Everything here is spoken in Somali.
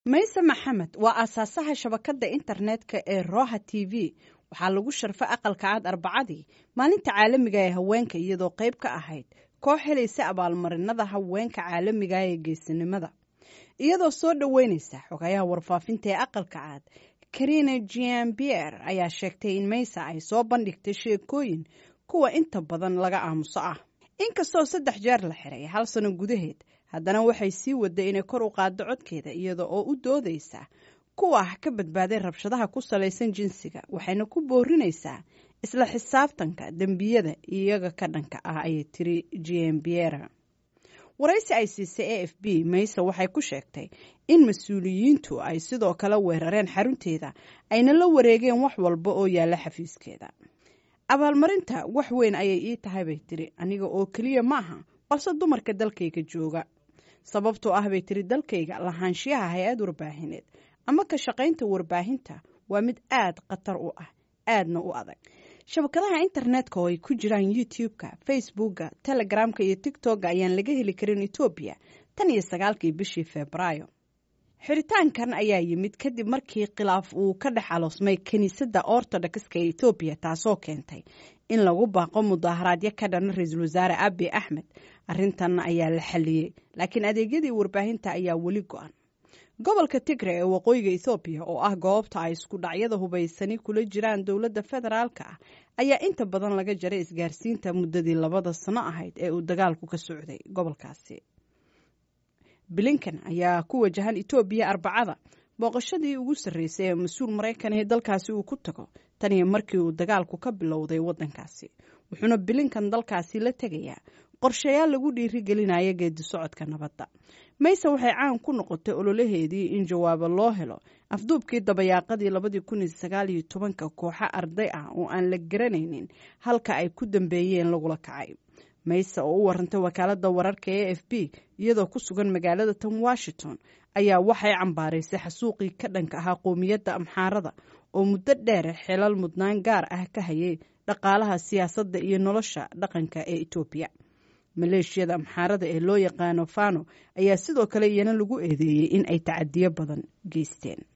mayse maxamed waa aasaasaha shabakadda internetka ee roha t v waxaa lagu sharfay aqalka cad arbacadii maalinta caalamiga ee haweenka iyadoo qayb ka ahayd koox helaysa abaalmarinada haweenka caalamiga ee geesinimada iyadoo soo dhoweyneysa xogayaha warfaafinta ee aqalka cad karina giambier ayaa sheegtay in maysa ay soo bandhigtay sheekooyin kuwa inta badan laga aamuso ah inkastoo saddex jeer la xiray hal sano gudaheed haddana waxay sii waday inay kor u qaaddo codkeeda iyada oo u doodaysa kuwa ka badbaaday rabshadaha ku salaysan jinsiga waxayna ku boorinaysaa isla xisaabtanka dembiyada iyaga ka dhanka ah ayay tiri giambiera waraysi ay siisay a f b mayse waxay ku sheegtay in mas-uuliyiintu ay sidoo kale weerareen xarunteeda ayna la wareegeen wax walba oo yaalla xafiiskeeda abaalmarinta wax weyn ayay ii tahay bay tiri aniga oo keliya ma aha balse dumarka dalkayga jooga sababtoo ah bay tiri dalkayga lahaanshiyaha hay-ad warbaahineed ama ka shaqaynta warbaahinta waa mid aad khatar u ah aadna u adag shabakadaha internetka oo ay ku jiraan youtube-ka facebooka telegramka iyo tigtokga ayaan laga heli karin etoobiya tan iyo sagaalkii bishii febraayo xiritaankan ayaa yimid kadib markii khilaaf uu ka dhex aloosmay kiniisadda ortodokska ee etoobiya taasoo keentay in lagu baaqo mudaaharaadyo ka dhana ra-iisul wasaare abi axmed arrintan ayaa la xaliyey laakiin adeegyadii warbaahinta ayaa weli go-an gobolka tigre ee waqooyiga ethoobiya oo ah goobta ay isku dhacyada hubaysani kula jiraan dowladda federaalka ah ayaa inta badan laga jaray isgaarsiinta muddadii labada sano ahayd ee uu dagaalku ka socday gobolkaasi blinkan ayaa ku wajahan etoobiya arbacada booqashadii ugu sarreysay ee mas-uul maraykan ee dalkaasi uu ku tago tan iyo markii uu dagaalku ka bilowday waddankaasi wuxuuna bilinkan dalkaasi la tegayaa qorshayaal lagu dhiirigelinaya geedi socodka nabadda mayse waxay caan ku noqotay ololaheedii in jawaabo loo helo afduubkii dabayaaqadii labadii kun iyo sagaal iyo tobanka kooxo arday ah oo aan la garanaynin halka ay ku dambeeyeen lagula kacay mayse oo u warantay wakaaladda wararka e f b iyadoo ku sugan magaalada tan washington ayaa waxay cambaaraysay xasuuqii ka dhanka ahaa qoomiyadda amxaarada oo muddo dheer xilal mudnaan gaar ah ka hayay dhaqaalaha siyaasadda iyo nolosha dhaqanka ee etoobiya maleeshiyada amxaarada ee loo yaqaano fano ayaa sidoo kale iyana lagu eedeeyey in ay tacadiyo badan geysteen